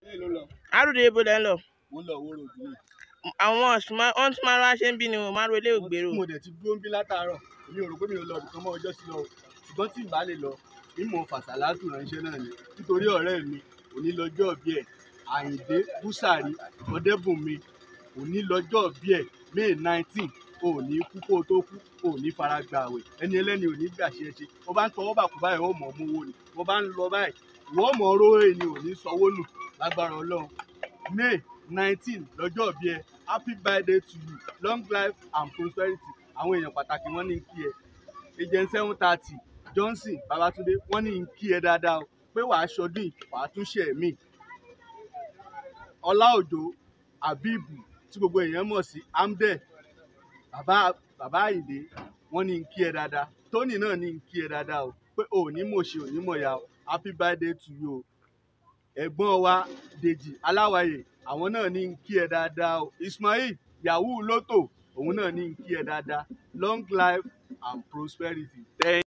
bẹ́ẹ̀ ló lọ àròdé ibo lẹ́ ń lọ mo ń lọ owó ròdù ni. àwọn ọ̀sùnmọ́ wọ́n tún máa ń wá ṣe ń bí ni o máa ń relé ògbérò mo dẹ̀ ti dúró ń bí látàárọ̀ èmi ò rò pé mi ò lọ ibìkan mọ́ ọjọ́ sí lọ o ṣùgbọ́n tí n bá lè lọ mímọ fàṣàlátù ránṣẹ́ náà ni nítorí ọ̀rẹ́ mi òní lọ́jọ́ bí ẹ̀ àyìndé búsàrí ọ̀dẹ́bùnmi òní lọ́jọ́ bí ẹ̀ may nineteen òní kú kó o tó kú òní fara gba àwẹ̀ ẹni ẹlẹ́ni òní gbà ṣe é ṣe wọ́n bá ń tọwọ́ bà kú báyìí wọ́n mọ̀ ọ́ mówó ni wọ́n bá ń lọ báyìí wọ́n mọ̀ ọ́ rówó ni òní sanwó nù lágbára ọlọ́run may nineteen lọ́jọ́ bí ẹ happy birthday to you long life and prosperity àwọn èèyàn pàtàkì wọ́n ní ń kí ẹ agent seven thirty johnson babatunde wọ́n ní ń kí ẹ dáadáa o pé wàá ṣọdún yìí wàá tún ṣe mí ọlá òjò abibu tí gbogbo èèyàn mọ̀ sí amdel bàbá bàbá àyìndé wọ́n ní ń kí ẹ dáadáa tony náà ní ń kí ẹ dáadáa o pé òní mọ̀ṣe òní mọ̀ya o happy birthday to you o ẹ̀gbọ́n wa dèjì aláwàyè àwọn náà ní ń kí ẹ dáadáa o ismail yahoo lotto òun náà ní ń kí ẹ dáadáa long life and prosperity. Thank